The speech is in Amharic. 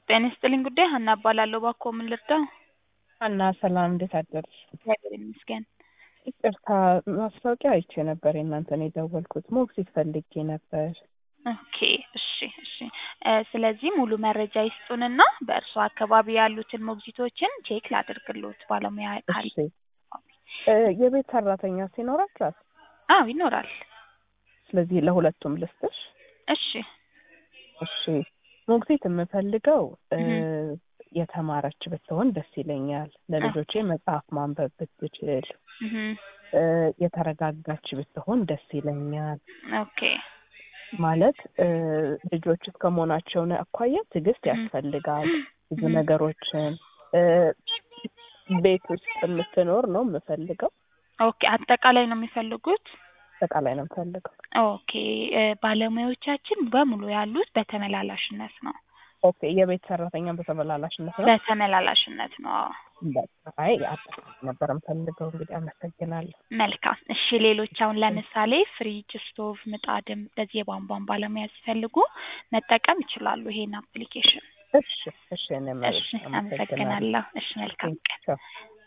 ጤና ይስጥልኝ ጉዳይ ሀና እባላለሁ። እባክዎ ምን ልርዳው? ሀና ሰላም፣ እንዴት አደርሽ? እግዚአብሔር ይመስገን። ይቅርታ ማስታወቂያ አይቼ ነበር የእናንተን የደወልኩት። ሞግዚት ፈልጌ ነበር። ኦኬ እሺ እሺ እ ስለዚህ ሙሉ መረጃ ይስጡንና በእርሶ አካባቢ ያሉትን ሞግዚቶችን ቼክ ላድርግሎት ባለሙያ ካለ። እሺ እ የቤት ሰራተኛ ሲኖራችኋል? አዎ ይኖራል። ስለዚህ ለሁለቱም ልስጥሽ። እሺ እሺ ሞግዚት የምፈልገው እ እህ። የተማረች ብትሆን ደስ ይለኛል። ለልጆቼ መጽሐፍ ማንበብ ብትችል እህ እ የተረጋጋች ብትሆን ደስ ይለኛል። ኦኬ ማለት እ ልጆች እስከ መሆናቸው አኳያ ትዕግስት እህ። ያስፈልጋል። ብዙ እህ። ነገሮችን እ ቤት ውስጥ የምትኖር ነው የምፈልገው። ኦኬ አጠቃላይ ነው የሚፈልጉት? አጠቃላይ ነው የምፈልገው። ኦኬ እ ባለሙያዎቻችን በሙሉ ያሉት በተመላላሽነት ነው። ኦኬ የቤት ሰራተኛ በተመላላሽነት ነው። በተመላላሽነት ነው። አዎ። በቃ አይ አጠቃላይ ነበር የምፈልገው። እንግዲህ አመሰግናለሁ። መልካም እሺ። ሌሎች አሁን ለምሳሌ ፍሪጅ፣ ስቶቭ፣ ምጣድም እንደዚህ የቧንቧን ባለሙያ ሲፈልጉ መጠቀም ይችላሉ ይሄን አፕሊኬሽን። እሺ እሺ እኔ መሬት እሺ አመሰግናለሁ። እሺ መልካም ቀን። ቻው